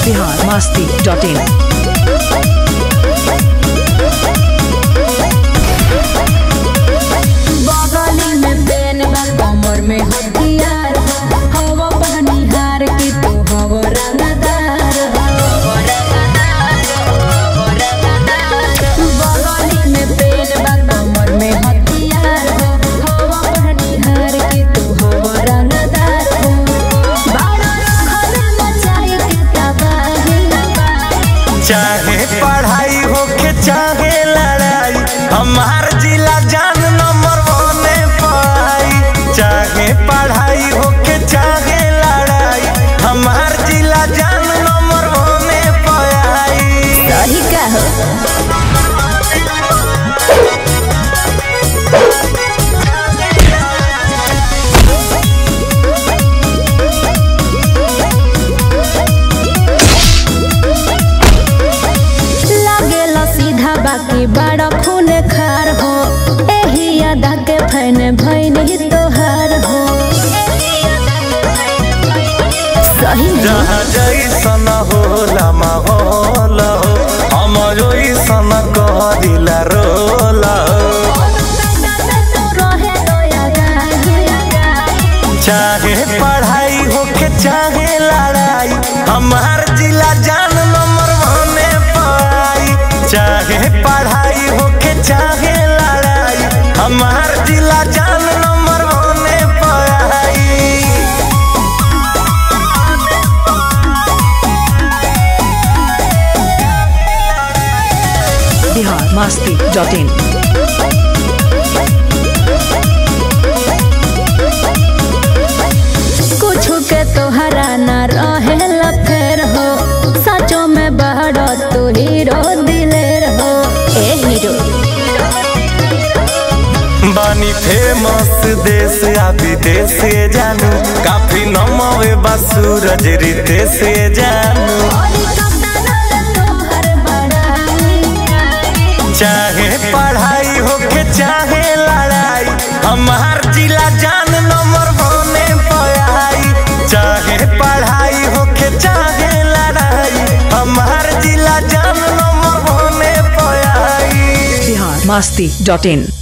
Bihar Masti dot in बगली में PAN बा कमर में हथियार हवा बनिहार की तू हवा रंगदार बगली में पेन बा कमर में हथियार हवा बनिहार की तू हवा रंगदार बाड़ा रखल मचाई के तबाही चाहे पढ़ाई होके चाहे लड़ाई हमार जिला जान नंबर वने पाई चाहे पढ़ाई होके चाहे लड़ाई हमार जिला जान नंबर वने पाई सही का हो लागेला सीधा बाकी बड़ा खून खार हो एही अदा के फैन भैन ही तोहार हो सही में जहाँ जैसन होला माहौल हो हम ओइसन कहदिला रोल हो रहे दया गाही। चाहे पढ़ाई होके चाहे लड़ाई हमार जिला जान नंबर वने पाई चाहे पढ़ाई होके चाहे लड़ाई हमार जिला जान नंबर वने पाई बिहार मस्ती डॉट इन कुछ के तोहरा न रहे फेर हो सचो में बहरो तू हीरो दिलेर हो ए हीरो बानी फेमस देश आ विदेश से जानू काफी नमवे बा सूरज रीते से जानू चाहे पढ़ाई होके चाहे लड़ाई हमार जिला जान नंबर बने पाई चाहे पढ़ाई होके चाहे लड़ाई हमार जिला जान नंबर बने पाई बिहार मस्ती डॉट इन